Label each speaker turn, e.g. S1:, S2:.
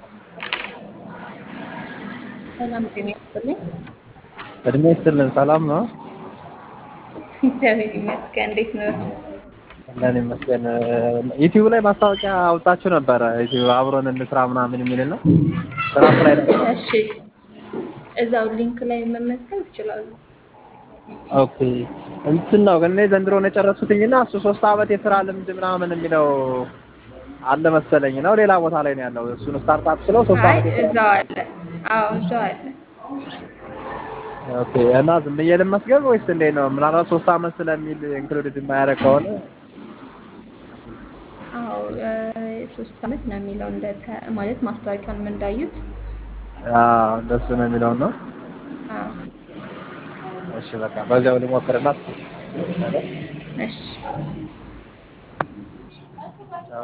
S1: ሰላም ጤና ይስጥልኝ።
S2: እድሜ ይስጥልን። ሰላም ነው?
S1: እግዚአብሔር ይመስገን። እንዴት ነው?
S2: አለን ይመስገን። ዩቲዩብ ላይ ማስታወቂያ አውጣችሁ ነበረ። ዩቲዩብ አብሮን እንስራ ምናምን የሚል ነው። ስራ ላይ ነበር።
S1: እሺ፣ እዛው ሊንክ ላይ መመዝገብ ይችላሉ።
S2: ኦኬ እንትን ነው ግን እኔ ዘንድሮ ነው የጨረስኩትኝና እሱ ሶስት አመት የስራ ልምድ ምናምን የሚለው አለ መሰለኝ ነው። ሌላ ቦታ ላይ ነው ያለው። እሱን ስታርታፕ ስለው ሶስት
S1: አይ
S2: አመት የስራ
S1: እዛው አለ። አዎ እዛው አለ።
S2: ኦኬ እና ዝም ብዬ ልመስገብ ወይስ እንዴት ነው? ምናልባት ሶስት አመት ስለሚል ኢንክሉድድ የማያደርግ ከሆነ
S1: አዎ እ፣ ሶስት አመት ነው የሚለው እንደ ተ- ማለት ማስታወቂያውን እንዳዩት።
S2: አዎ እንደሱ ነው የሚለው ነው።
S1: አዎ
S2: እሺ በቃ በዚያው ልሞክርና
S1: እሺ